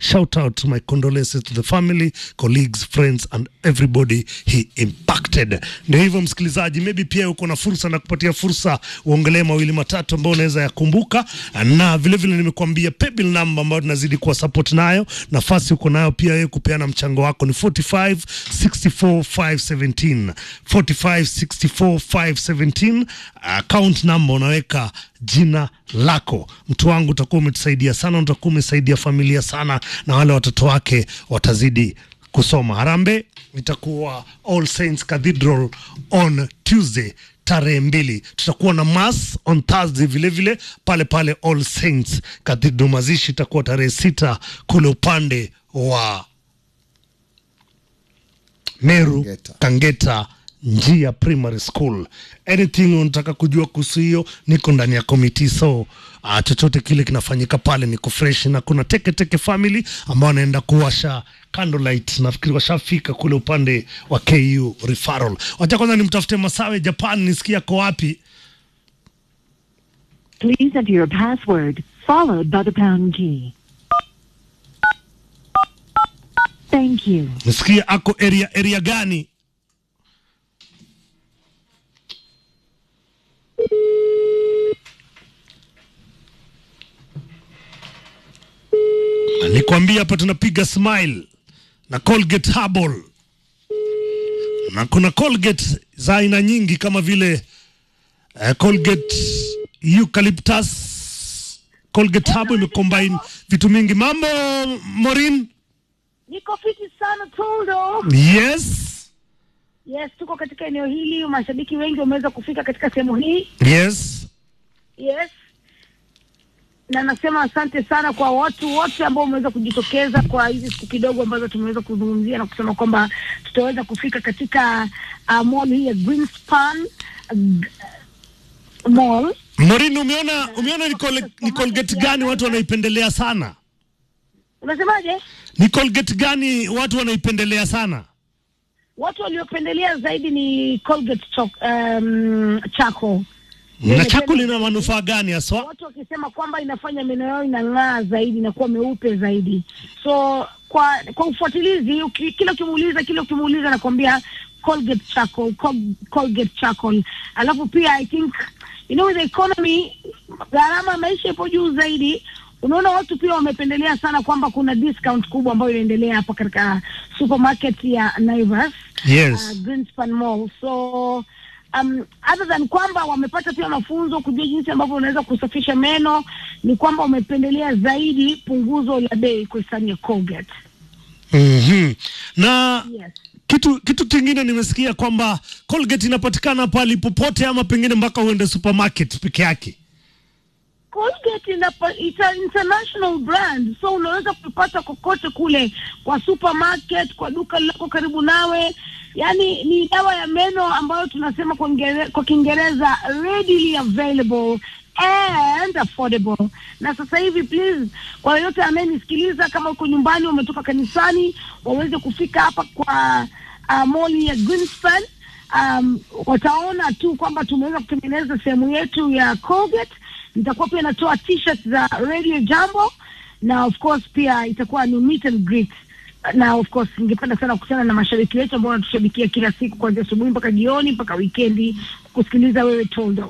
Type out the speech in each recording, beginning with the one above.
shout out my condolences to the family colleagues friends and everybody he impacted ndio hivyo msikilizaji maybe pia uko na fursa na kupatia fursa uongelee mawili matatu ambayo unaweza yakumbuka na vile vile nimekuambia paybill number ambayo tunazidi kuwa support nayo nafasi uko nayo pia wewe kupeana mchango wako ni 45 64 517 45 64 517 account number unaweka jina lako mtu wangu utakuwa umetusaidia sana utakuwa umesaidia familia sana na wale watoto wake watazidi kusoma harambe itakuwa all saints cathedral on tuesday tarehe mbili tutakuwa na mass on thursday vilevile vile, pale pale all saints cathedral mazishi itakuwa tarehe sita kule upande wa meru Kangeta. kangeta njia primary school anything unataka kujua kuhusu hiyo niko ndani ya komiti so uh, chochote kile kinafanyika pale niko fresh na kuna teke teke family ambao wanaenda kuwasha candlelight nafikiri washafika kule upande wa ku referral wacha kwanza nimtafute masawe japan nisikia ko wapi Please enter your password, followed by the pound key. Thank you. nisikia ako area area gani Na nikwambia hapa tunapiga smile na Colgate Herbal na kuna Colgate za aina nyingi kama vile eh, Colgate eucalyptus Colgate Herbal imecombine vitu mingi mambo Morin Niko fiti sana Toldo. yes Yes, tuko katika eneo hili, mashabiki wengi wameweza kufika katika sehemu hii. yes Yes, na nasema asante sana kwa watu wote ambao wameweza kujitokeza kwa hizi siku kidogo ambazo tumeweza kuzungumzia na kusema kwamba tutaweza kufika katika uh, mall hii ya Greenspan uh, g- mall. Morin, umeona umeona ni, col ni Colgate gani watu wanaipendelea sana? Unasemaje? Ni Colgate gani watu wanaipendelea sana? Watu waliopendelea zaidi ni Colgate choc, um, charcoal. Na chako lina manufaa gani haswa? watu wakisema kwamba inafanya meno yao inang'aa zaidi inakuwa meupe zaidi so kwa kwa ufuatilizi uki, kila ukimuuliza kila ukimuuliza nakwambia colgate charcoal Col- colgate charcoal alafu pia i think you know with the economy gharama ya maisha ipo juu zaidi unaona watu pia wamependelea sana kwamba kuna discount kubwa ambayo inaendelea hapa katika supermarket ya Naivas Yes. uh, Greenspan Mall. So um, other than kwamba wamepata pia mafunzo kujua jinsi ambavyo unaweza kusafisha meno, ni kwamba wamependelea zaidi punguzo la bei kwa hisani ya Colgate. Mhm. Na Yes. kitu kitu kingine nimesikia kwamba Colgate inapatikana pale popote ama pengine mpaka uende supermarket peke yake. Colgate inapa, it's an international brand so unaweza kupata kokote kule kwa supermarket, kwa duka liloko karibu nawe. Yani ni dawa ya meno ambayo tunasema kwa Ngere- kwa Kiingereza readily available and affordable. Na sasa hivi please, kwa yoyote anayenisikiliza, kama uko nyumbani, umetoka kanisani, waweze kufika hapa kwa uh, mall ya Greenspan um, wataona tu kwamba tumeweza kutengeneza sehemu yetu ya Colgate. Nitakuwa pia natoa t-shirt za Radio Jambo na of course pia itakuwa ni meet and greet na of course ningependa sana kukutana na mashabiki wetu ambao wanatushabikia kila siku kuanzia asubuhi mpaka jioni mpaka wikendi kusikiliza wewe Toldo.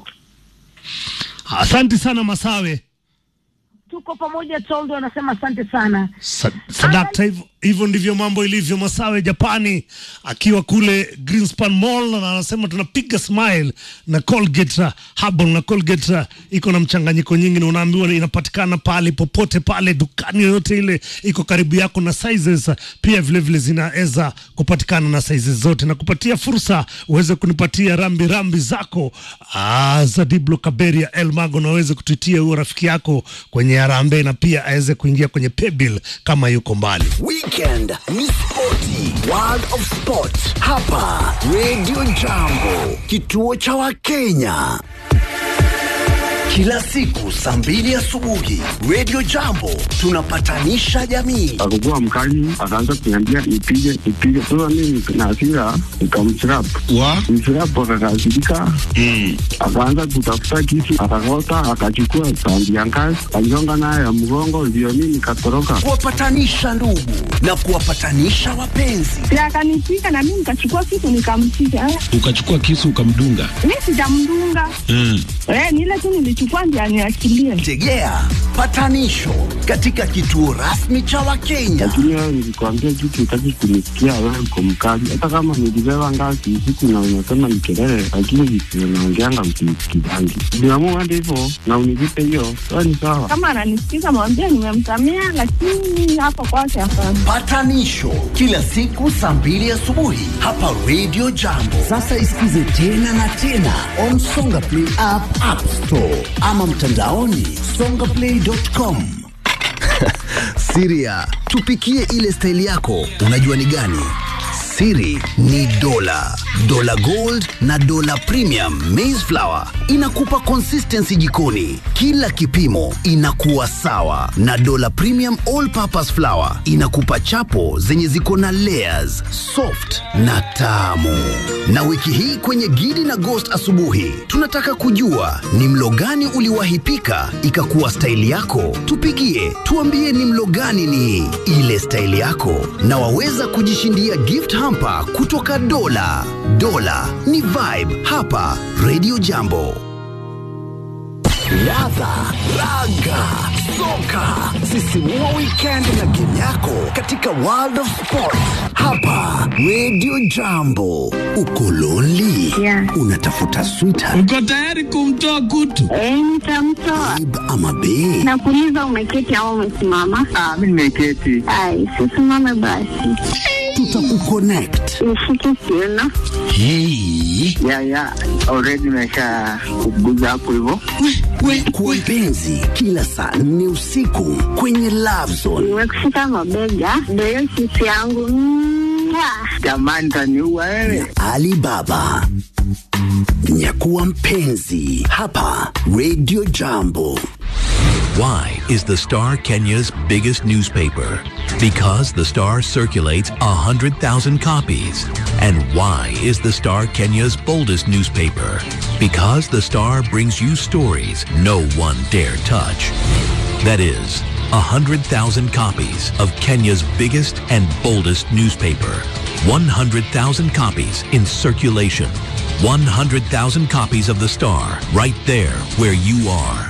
Asante sana Masawe. Tuko pamoja Toldo, anasema asante sana. Sa- Sadakta, hivyo hivyo ndivyo mambo ilivyo. Masawe Japani akiwa kule Greenspan Mall na anasema tunapiga smile na Colgate uh, Herbal na Colgate uh, iko na mchanganyiko nyingi, na unaambiwa inapatikana pale popote pale dukani yoyote ile iko karibu yako, na sizes uh, pia vile vile zinaweza kupatikana na sizes zote, na kupatia fursa uweze kunipatia rambi rambi zako ah, za Diblo Kaberia El Mago, na uweze kutuitia huyo rafiki yako kwenye harambee, na pia aweze kuingia kwenye paybill kama yuko mbali. Weekend ni spoti, World of Sport hapa Radio Jambo, kituo cha Wakenya. kila siku saa mbili asubuhi Radio Jambo tunapatanisha jamii. akakuwa mkali, akaanza kuniambia nipige nipige. Sasa mimi na hasira nikamchirap wa mchirap, akakasirika akaanza kutafuta kisu, akakota, akachukua sandi ya ngazi, aligonga nayo ya mgongo, ndio mimi nikatoroka. Kuwapatanisha ndugu na kuwapatanisha wapenzi. Si akanipiga na mimi nikachukua kitu nikampiga. Eh, ukachukua kisu ukamdunga Mi sijamdunga. mm. Eh, ni ile tu nilichukua ndio aniachilie. Tegea patanisho katika kituo rasmi cha Wakenya. Lakini wewe nilikwambia kitu, utaki kunisikia. Wewe uko mkali, hata kama nilibeba ngazi usiku na unasema ni kelele, lakini vitu unaongeanga msinisikizangi. Niamua hadi hivyo na univipe hiyo, sawa ni sawa. Kama ananisikiza mwambie nimemsamea, lakini hapo kwake hapana. Patanisho kila siku saa mbili asubuhi hapa Radio Jambo. Sasa isikize tena na tena on Songa Play app, App Store ama mtandaoni songaplay.com. Siria, tupikie ile staili yako, unajua ni gani? Siri ni dola, dola gold na dola premium maize flour inakupa consistency jikoni, kila kipimo inakuwa sawa, na dola premium all purpose flour inakupa chapo zenye ziko na layers, soft na tamu. Na wiki hii kwenye Gidi na Ghost asubuhi, tunataka kujua ni mlo gani uliwahi pika ikakuwa staili yako. Tupigie tuambie ni mlo gani ni ile staili yako, na waweza kujishindia gift hamper kutoka Dola. Dola ni vibe hapa Radio Jambo. Ladha, raga, soka, sisimua weekend na game yako katika World of Sport hapa Radio Jambo. Uko lonely? Yeah. Unatafuta sweetheart uko tayari kumtoa kutu Eh, nitamtoa. babe ama bae? Nakuuliza umeketi au umesimama? Ah, mimi nimeketi. Ai, sisimame basi. Tutakuconnect. Nishike kiuno. Hey. Ya ya, already nimesha kuguza hapo hivyo. Kwa mpenzi kila saa nne usiku kwenye Love Zone. Nimekushika mabega. Ndio hiyo sisi yangu. Mwah. Jamani, taniua wewe. Alibaba. Nyakuwa mpenzi hapa Radio Jambo. Why is the Star Kenya's biggest newspaper? Because the Star circulates 100,000 copies. And why is the Star Kenya's boldest newspaper? Because the Star brings you stories no one dare touch. That is, 100,000 copies of Kenya's biggest and boldest newspaper. 100,000 copies in circulation. 100,000 copies of the Star right there where you are.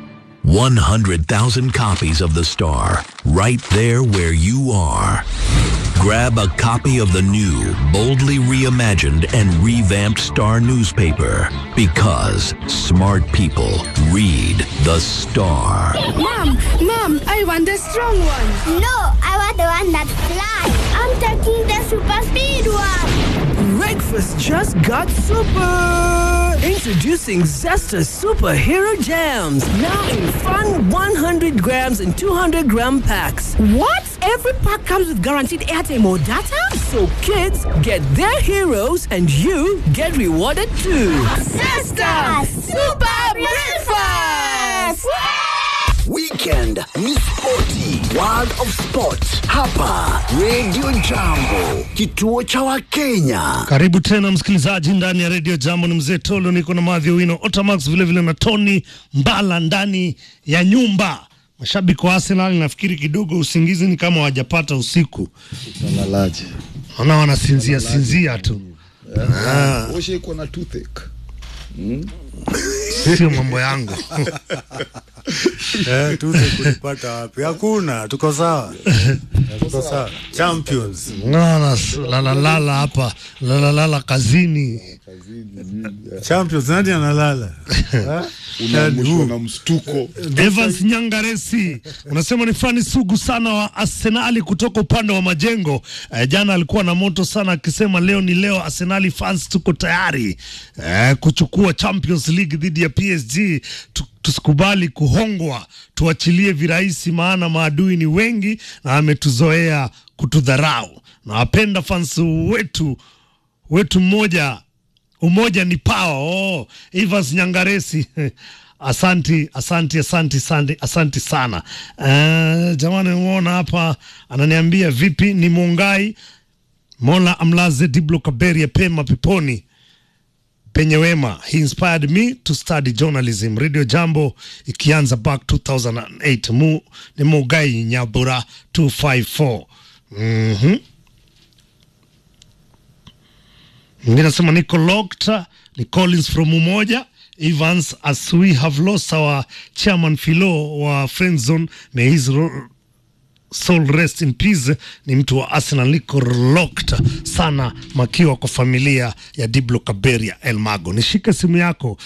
100,000 copies of The Star, right there where you are. Grab a copy of the new, boldly reimagined and revamped Star newspaper because smart people read The Star. Mom, Mom, I want the strong one. No, I want the one that flies. I'm taking the super speed one. Breakfast just got super! Introducing Zesta Superhero Jams. Now in fun 100 grams and 200 gram packs. What? Every pack comes with guaranteed airtime or data? So kids get their heroes and you get rewarded too. Zesta Super Breakfast! Weekend ni spoti, World of Sport hapa Radio Jambo, kituo cha Wakenya. Karibu tena msikilizaji ndani ya redio Jambo. Ni mzee Tolo, niko na Madhi Wino Otamax, vilevile na Tony Mbala ndani ya nyumba. Mashabiki wa Arsenal nafikiri kidogo usingizi ni kama wajapata usiku, Nalaje. naona wanasinzia sinzia tu, Ushaikuwa na toothache. sio mambo yangu. Eh, tuze kulipata wapi? Hakuna, tuko sawa. Tuko sawa. Champions. Naona lalalala hapa lalalala kazini. Champions nani analala? Eh? Unaamshwa na mstuko. Evans Nyangaresi unasema ni fani sugu sana wa Arsenali kutoka upande wa majengo. Eh, jana alikuwa na moto sana akisema leo ni leo, Arsenali fans tuko tayari eh, kuchukua Champions League dhidi ya PSG. Tu, tusikubali kuhongwa, tuachilie virahisi, maana maadui ni wengi na ametuzoea kutudharau. Nawapenda fans wetu wetu mmoja umoja ni pawa. Oh, Evans Nyangaresi Asanti, asanti, asanti, asanti, asanti sana. Uh, jamani, umeona hapa ananiambia vipi, ni Mungai Mola amlaze Diblo Kaberia pema peponi penye wema. He inspired me to study journalism. Radio Jambo ikianza back 2008. Mu, ni Mugai Nyabura 254. Mhm. Mwingine anasema niko locked, ni Collins from Umoja. Evans, as we have lost our chairman Philo wa friend zone, may his ro- soul rest in peace. Ni mtu wa Arsenal, niko locked sana makiwa kwa familia ya Diblo Kaberia El Mago. Nishike simu yako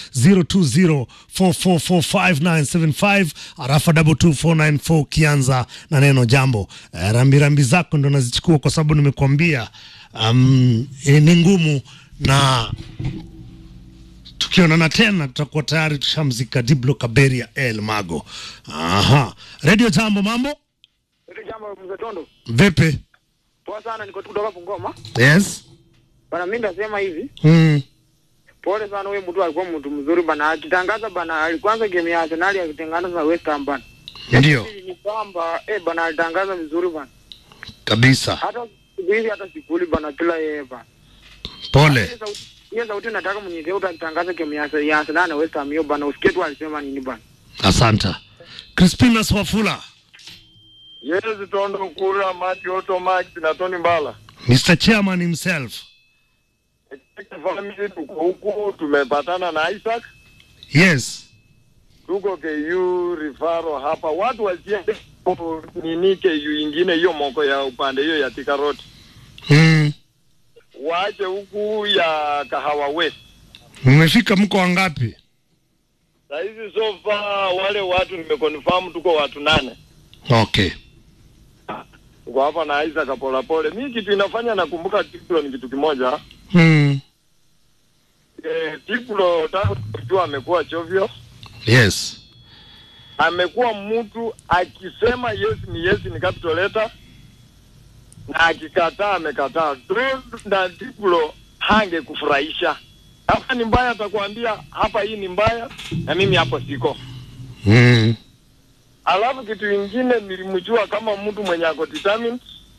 0204445975 arafa 22494 ukianza na neno jambo. Eh, rambirambi zako ndo nazichukua kwa sababu nimekuambia um, eh, ni ngumu na tukionana tena tutakuwa tayari tushamzika Diblo Kaberia El Mago. Aha. Radio Jambo, mambo Hili jambo mzee Tondo. vipi? Poa sana niko tu kutoka Bungoma. Yes. Bana mimi ndasema hivi. Mm. Pole sana huyu mtu alikuwa mtu mzuri bana. Akitangaza bana alikwanza game ya Arsenal akitangaza na West Ham bana. Ndio Ni kwamba eh bana alitangaza vizuri bana. kabisa. Hata siku hizi hata sikuli bana kila yeye bana. Pole. Hiyo sauti- Hiyo sauti nataka mnyezee utatangaza game ya ya Arsenal na West Ham hiyo bana. Usikie tu alisema nini bana. Asanta. Crispinas Wafula, Yes, Tondo Kura, Mati Otto Max na Tony Mbala. Mr. Chairman himself. Family tuko huku tumepatana na Isaac. Yes. Tuko KU Rifaro hapa. Watu wasiende ku- nini KU ingine hiyo moko ya upande hiyo ya Thika Road. Mm. Waache huku ya Kahawa West. Mmefika mko wangapi? Saa hizi so far wale watu nimeconfirm tuko watu nane. Okay. Tuko hapa na Isaac Polapole. Mimi kitu inafanya nakumbuka Tiklo ni kitu kimoja. Mm. Eh, Tiklo tangu kujua amekuwa chovyo. Yes. amekuwa mtu akisema yes ni yes ni capital letter na akikataa amekataa. Don't na Diplo hange kufurahisha. Hapa ni mbaya, atakwambia hapa hii ni mbaya na mimi hapo siko. Mm. Alafu kitu ingine nilimjua kama mtu mwenye ako determined,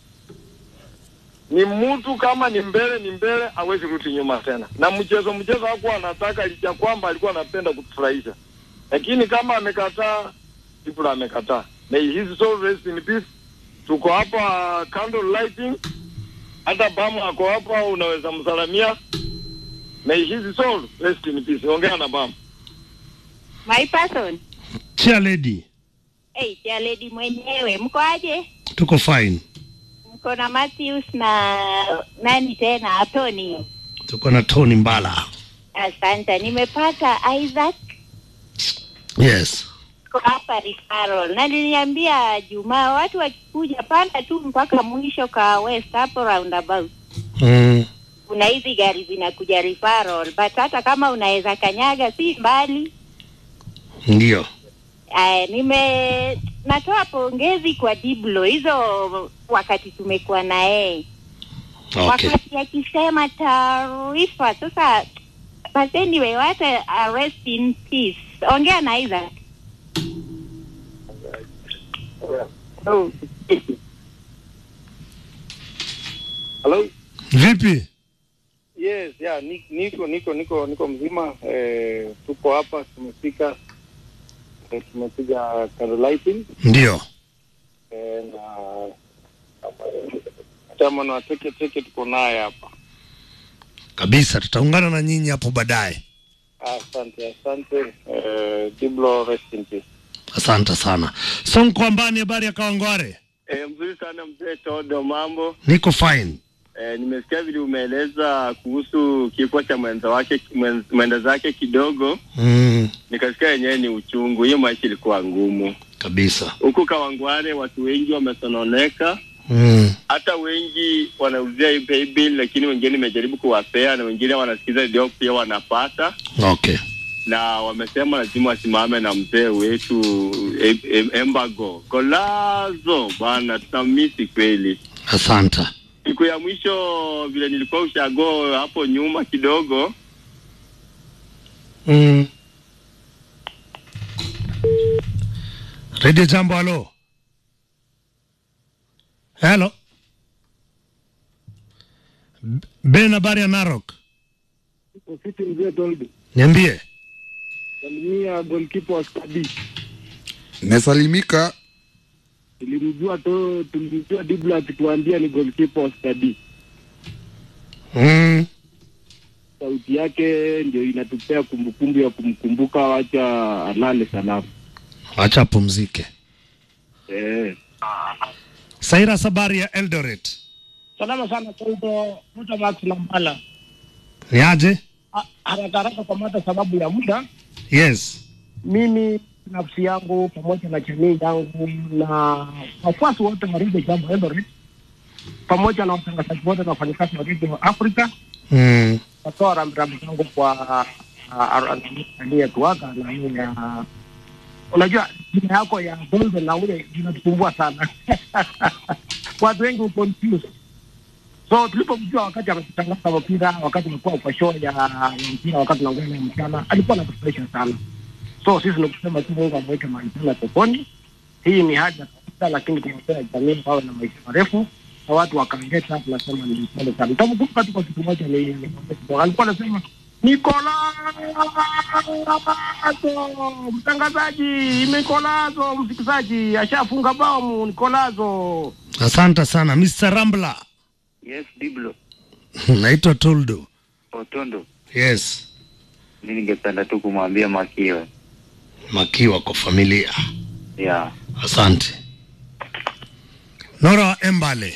ni mtu kama ni mbele ni mbele, hawezi rudi nyuma tena. Na mchezo mchezo hakuwa anataka, licha kwamba alikuwa anapenda kutufurahisha, lakini kama amekataa, Diplo amekataa. May his soul rest in peace. Tuko hapa candle lighting, hata Bamu ako hapa, unaweza msalamia. May his soul rest in peace. Ongea na Bamu. My person. Chair lady, Hey, ya lady mwenyewe mko aje? tuko fine. Mko na Matthews na nani tena Tony. Tuko na Tony Mbala. Asante, nimepata Isaac Yes. kwa hapa referral na niliambia Jumaa watu wakikuja panda tu mpaka mwisho ka west hapo roundabout. Mm. Kuna hizi gari zinakuja referral, but hata kama unaweza kanyaga si mbali. Ndio. Aya, nime natoa pongezi kwa Diblo hizo wakati tumekuwa na yeye Okay. wakati akisema taarifa sasa. But anyway, wacha uh, rest in peace. Ongea na Isaac. Hello? Vipi? Yes, yeah, ni- niko niko niko niko mzima eh, tuko hapa tumefika eh, tumepiga candlelighting Ndio. eh, na chairman wa teke teke tuko naye hapa. Kabisa tutaungana na nyinyi hapo baadaye. Asante, asante. Eh, Diblo rest in peace. Asante sana. Sonko Ambani, habari ya Kawangware? E, mzuri sana mzee Todo, mambo. Niko fine. E, nimesikia vile umeeleza kuhusu kifo cha mwenza wake mwen- mwenda zake kidogo, Mm. nikasikia yenyewe ni uchungu. Hiyo maisha ilikuwa ngumu Kabisa. huku Kawangware, watu wengi wamesononeka, Mm. hata wengi wanauzia hii pay bill, lakini wengine nimejaribu kuwapea na wengine wanasikiza redio pia wanapata Okay. na wamesema lazima wasimame na mzee wetu em, em, Embago Kolazo bwana, tutamisi kweli. Asante. Siku ya mwisho vile nilikuwa ushago hapo nyuma kidogo, Mm. Radio Jambo, halo. Hello. B- Ben, habari ya Narok? Ofisi mzee Tolbi. Niambie. Salimia goalkeeper wa Stadi. Nimesalimika. Tulimjua to tulimjua Dibla akituambia ni goalkeeper wa Stadi. Mm. Sauti yake ndio inatupea kumbukumbu ya kumkumbuka, wacha alale salama. Acha apumzike. Eh. Saira, habari ya Eldoret? Salama sana Toldo, Muta Max Lambala. Ni aje? Ha- Haraka haraka kwa mata sababu ya muda, Yes. mimi nafsi yangu pamoja na jamii yangu na wafuasi wote wa Radio Jambo Eldoret pamoja na watangazaji wote na wafanyakazi wa Radio Africa Mm. natoa rambirambi zangu kwa uh, aliyetuaga na hii ya unajua jina yako ya Golden na ule inatusumbua sana watu wengi confuse so tulipomjua wakati ametangaza mpira wakati alikuwa kwa show ya ya mpira wakati tunaongea mchana alikuwa anatufurahisha sana so sisi ni kusema tu Mungu amweke mahali pema peponi hii ni haja kabisa lakini tunapea jamii wawe na maisha marefu na watu wakaongeta tunasema ni pole sana tamkumbuka tu kwa kitu moja ni ni- alikuwa anasema Nikolazo mtangazaji, Nikolazo msikizaji, ashafunga bao Nikolazo. Asante sana Mr. Rambla. Yes, Diblo Naitwa Toldo. Otondo, Yes. mi ningependa tu kumwambia Makiwe Makiwa kwa familia. ya Asante. Nora Embale.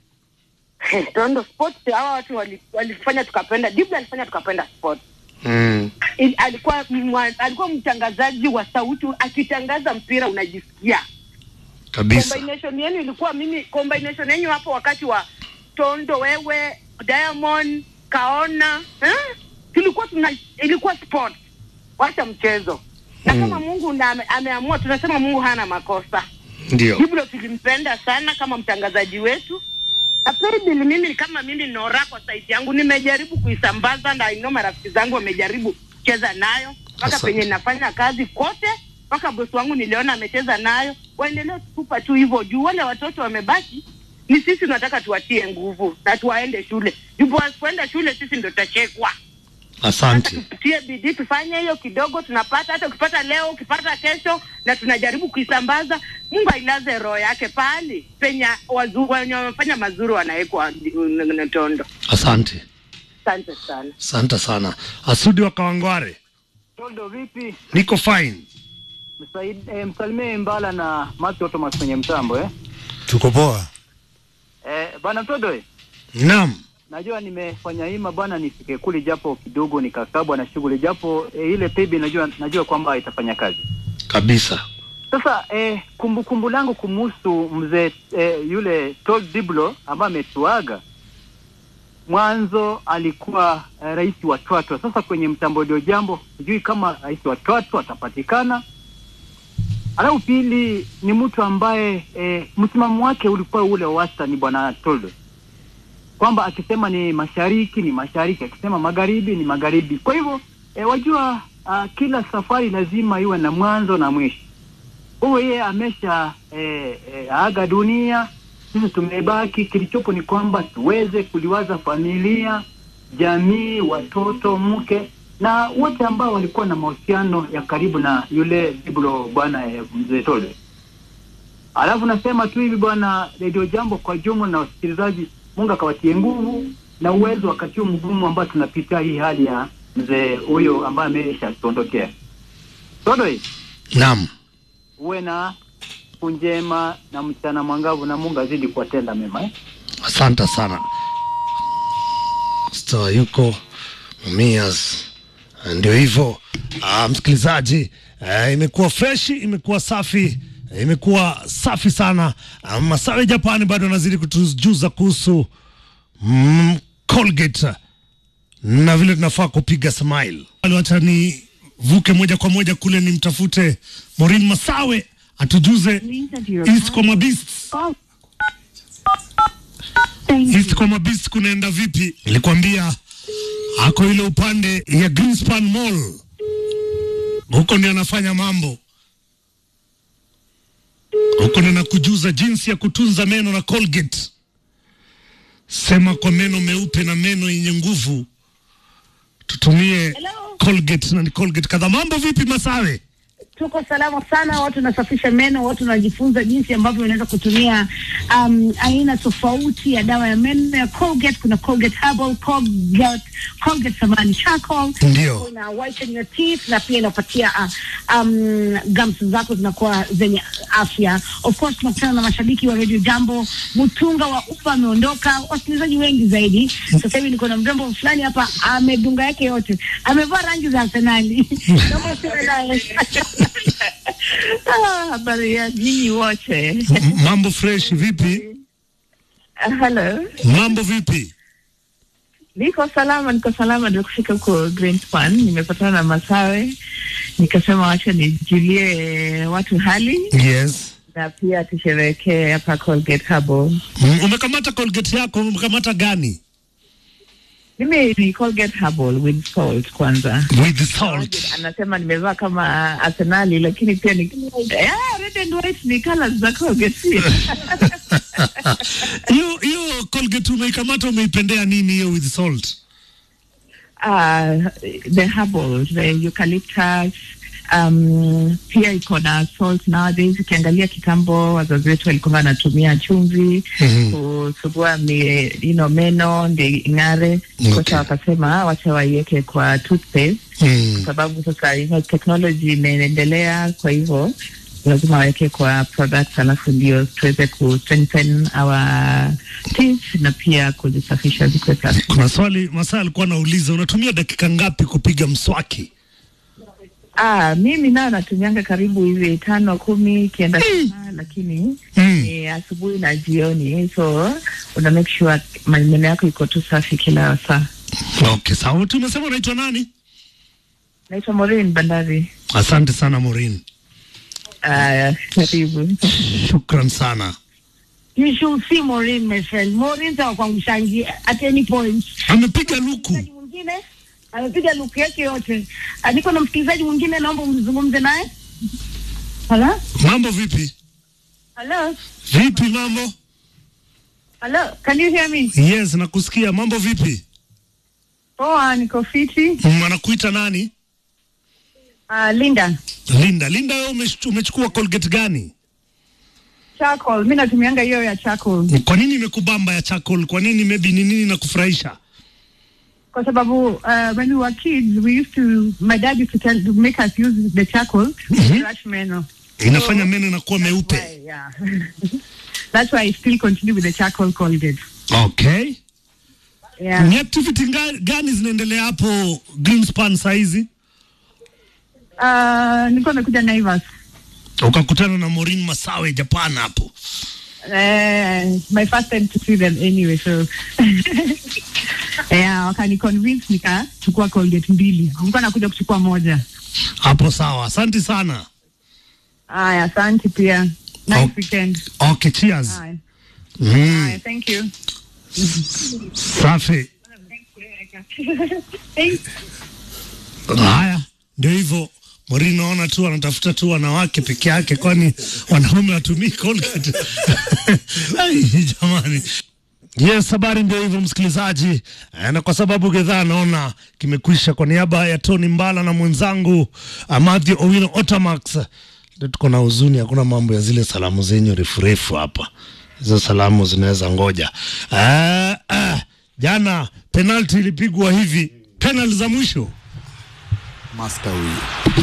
Tondo Sports hawa watu wali- walifanya tukapenda, Dibla alifanya tukapenda sport. Mm. Il- alikuwa mwa, alikuwa mtangazaji wa sauti, akitangaza mpira unajisikia Kabisa. combination yenu ilikuwa mimi combination yenu hapo wakati wa Tondo, wewe Diamond, Kaona eh? tulikuwa tuna ilikuwa sport, wacha mchezo na kama Mungu na ame, ameamua, tunasema Mungu hana makosa. Ndio. Hivyo tulimpenda sana kama mtangazaji wetu. Na Paybill mimi kama mimi Nora kwa saiti yangu nimejaribu kuisambaza na ino marafiki zangu wamejaribu kucheza nayo mpaka Asante. penye nafanya kazi kote, mpaka bosi wangu niliona amecheza nayo. Waendelee kutupa tu hivyo juu wale watoto wamebaki, ni sisi tunataka tuwatie nguvu na tuwaende shule. Juu wasipoenda shule sisi ndo tutachekwa. Asante. Tutie bidii tufanye hiyo kidogo tunapata, hata ukipata leo ukipata kesho, na tunajaribu kuisambaza. Mungu ailaze roho yake pahali penye wazungu wenye wamefanya mazuri wanawekwa n- Tondo. Asante. Asante sana. Asante sana. Asudi wa Kawangware. Tondo vipi? Niko fine. Msaid, eh, msalimie Mbala na Matthew Thomas kwenye mtambo eh? Tuko poa. Eh, bana Tondo eh? Naam. Najua nimefanya hima bwana nifike kule japo kidogo nikakabwa na shughuli japo eh, ile pebi najua najua kwamba itafanya kazi. Kabisa. Sasa eh, kumbukumbu langu kumuhusu mzee eh, yule Todd Diblo ambaye ametuaga mwanzo alikuwa eh, rais wa Twatwa. Sasa kwenye mtambo ndio jambo, sijui kama rais wa Twatwa atapatikana. Alafu pili ni mtu ambaye eh, msimamo wake ulikuwa ule wa wastani, bwana Toldo, kwamba akisema ni mashariki ni mashariki, akisema magharibi ni magharibi. Kwa hivyo eh, wajua uh, kila safari lazima iwe na mwanzo na mwisho. Huyo yeye amesha eh, eh, aga dunia, sisi tumebaki. Kilichopo ni kwamba tuweze kuliwaza familia, jamii, watoto, mke na wote ambao walikuwa na mahusiano ya karibu na yule Diblo bwana eh, mzee Tole. Alafu nasema tu hivi bwana Radio Jambo kwa jumla na wasikilizaji, Mungu akawatie nguvu na uwezo wakati huu mgumu ambao tunapitia hii hali ya mzee huyo ambaye ameshatuondokea. Todoi, Naam. uwe na siku njema na mchana mwangavu na Mungu azidi kuwatenda mema eh? Asante sana. Sto yuko Mias. Ndio hivyo ah, msikilizaji eh, imekuwa freshi, imekuwa safi, eh, imekuwa safi sana. Ah, Masawe Japani bado anazidi kutujuza kuhusu mm, Colgate na vile tunafaa kupiga smile. Wacha ni vuke moja kwa moja kule nimtafute Maureen Masawe atujuze East Koma Beasts. East Koma Beasts kunaenda vipi? Nilikwambia ako ile upande ya Greenspan Mall, huko ndio anafanya mambo. uko na kujuza jinsi ya kutunza meno na Colgate. Sema kwa meno meupe na meno yenye nguvu, tutumie Colgate na ni Colgate kadhaa. Mambo vipi Masawe? tuko salama sana, watu wanasafisha meno, watu wanajifunza jinsi ambavyo unaweza kutumia um, aina tofauti ya dawa ya meno ya Colgate. Kuna Colgate Herbal, Colgate, Colgate samani charcoal, Ndio. ina whiten your teeth na pia inapatia uh, um, gums zako zinakuwa zenye afya. Of course tunakutana na mashabiki wa Radio Jambo. Mtunga wa ufa ameondoka, wasikilizaji wengi zaidi. Sasa hivi niko na mrembo fulani hapa, amedunga yake yote, amevaa rangi za Arsenali. Naomba usiwe naye. Ah, habari ya nyinyi wote. M- Mambo fresh vipi? Uh, hello. Mambo vipi? Niko salama, niko salama. Ndio kufika huko Greenspan, nimepatana na Masawe, nikasema wacha nijulie watu hali Yes. na pia tusherehekee hapa Colgate Herbal. Mm, Umekamata Colgate yako, umekamata gani? Mimi ni Colgate Herbal with salt kwanza. With salt. Anasema nimevaa kama Arsenali, lakini pia ni yeah, red and white ni colors za Colgate pia. Hiyo hiyo Colgate umeikamata umeipendea nini hiyo with salt? uh, the herbal, the eucalyptus, um, pia iko na salt nowadays. Ukiangalia kitambo, wazazi wetu walikuwa wanatumia chumvi Mhm. kusugua mi, you know, meno ndio ing'are. Sasa wakasema wacha waiweke kwa toothpaste Mm. kwa sababu sasa you know, technology imeendelea, kwa hivyo lazima waweke kwa products, alafu ndio tuweze ku strengthen our teeth na pia kuzisafisha zikuwe safi. Kuna swali Masaa alikuwa anauliza unatumia dakika ngapi kupiga mswaki? Ah, mimi nayo natumianga karibu hivi tano kumi ikienda sana, lakini ni asubuhi na jioni, so una make sure meno yako iko tu safi kila saa. Okay, sawa. Tu umesema unaitwa nani? Naitwa Maureen Bandari. Asante sana Maureen. Ah, karibu. Shukran sana. You should see Maureen, my friend. Maureen sawa kwa mshangi at any point. Amepiga luku. Mwingine amepiga luku yake yote. Ah, Niko na msikilizaji mwingine, naomba mzungumze naye. Hello? Mambo vipi? Hello? Vipi mambo? Hello? Can you hear me? Yes, nakusikia. Mambo vipi? Poa, niko fiti. Mm, Anakuita nani? Uh, Linda. Linda. Linda, wewe umech- umechukua Colgate gani? Charcoal. Mimi natumianga hiyo ya charcoal. Kwa nini imekubamba ya charcoal? Kwa nini maybe ni nini na kufurahisha? Kwa sababu uh, when we were kids we used to my dad used to tell to make us use the charcoal to brush meno. Inafanya meno inakuwa meupe. Yeah. That's why I still continue with the charcoal Colgate. Okay. Yeah. Ni activity nga- gani zinaendelea hapo Greenspan saizi? Uh, nilikuwa nimekuja Naivas. Ukakutana na Maureen Masawe Japan hapo. Uh, my first time to see them anyway so yeah, wakani convince nikachukua Colgate mbili. Nilikuwa nakuja kuchukua moja. Hapo sawa. Asante sana. Aya, asante pia. Nice weekend. Okay, cheers. Aya. Mm, Aya, thank you. safi. Thank Haya, ndio hivyo. Maureen naona tu anatafuta tu wanawake peke yake, kwani wanaume watumii Colgate. Ai, jamani. Yes, habari ndio hivyo msikilizaji, Eh, na kwa sababu gedhaa naona kimekwisha, kwa niaba ya Tony Mbala na mwenzangu Amadhi Owino Otamax, ndio tuko na huzuni, hakuna mambo ya zile salamu zenyu refu refu hapa, hizo salamu zinaweza ngoja. Ah, ah, jana penalti ilipigwa hivi, penalti za mwisho Master huyu.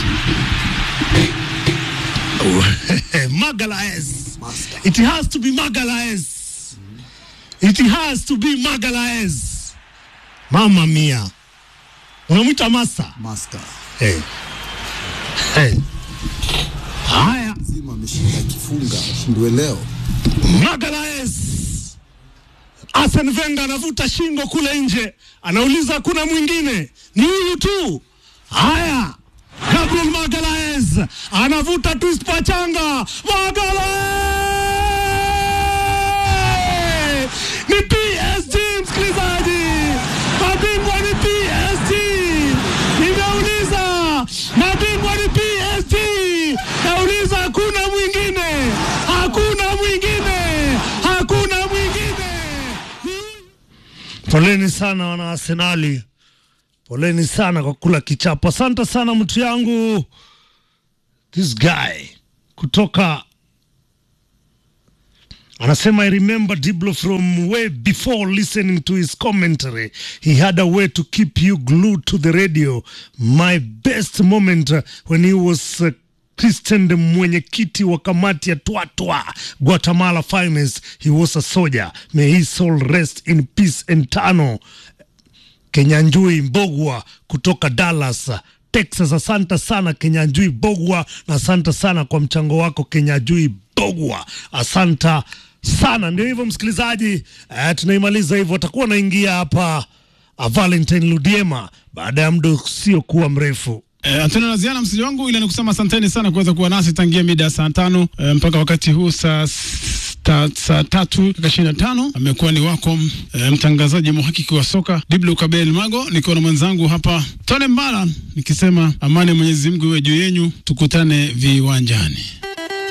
Magalaes. It has to be Magalaes. It has to be Magalaes. Mama mia. Unamwita master? Master. Hey. Hey. Haya. Zima ameshinda kifunga, shindwe leo. Magalaes. Arsene Wenger anavuta shingo kule nje, anauliza hakuna mwingine, ni huyu tu. Haya, Gabriel Magalaes anavuta twist pachanga. Magalaes ni PSG, msikilizaji, mabingwa ni PSG. Nimeuliza, mabingwa ni PSG. Nauliza, hakuna mwingine, hakuna Poleni sana wana Arsenali, poleni sana kwa kula kichapo. Asante sana mtu yangu, this guy kutoka anasema I remember Diblo from way before listening to his commentary he had a way to keep you glued to the radio my best moment uh, when he was uh, Christian mwenyekiti wa kamati ya Twatwa Guatemala Finance he was a soldier may his soul rest in peace and tano Kenyanjui Mbogwa kutoka Dallas Texas. Asante sana Kenyanjui Bogwa, na asante sana kwa mchango wako Kenyanjui Bogwa, asante sana. Ndio hivyo msikilizaji, eh, tunaimaliza hivyo. Atakuwa naingia hapa uh, Valentine Ludiema baada ya muda usiokuwa mrefu. Eh, Antonio Laziana msiji wangu, ila nikusema asanteni sana kuweza kuwa nasi tangia mida ya saa tano eh, mpaka wakati huu saa s- ta, saa tatu dakika ishirini na tano amekuwa ni wako eh, mtangazaji mhakiki wa soka Diblo Kabel Mago, nikiwa na mwenzangu hapa Tone Mbala nikisema amani ya Mwenyezi Mungu iwe juu yenyu, tukutane viwanjani.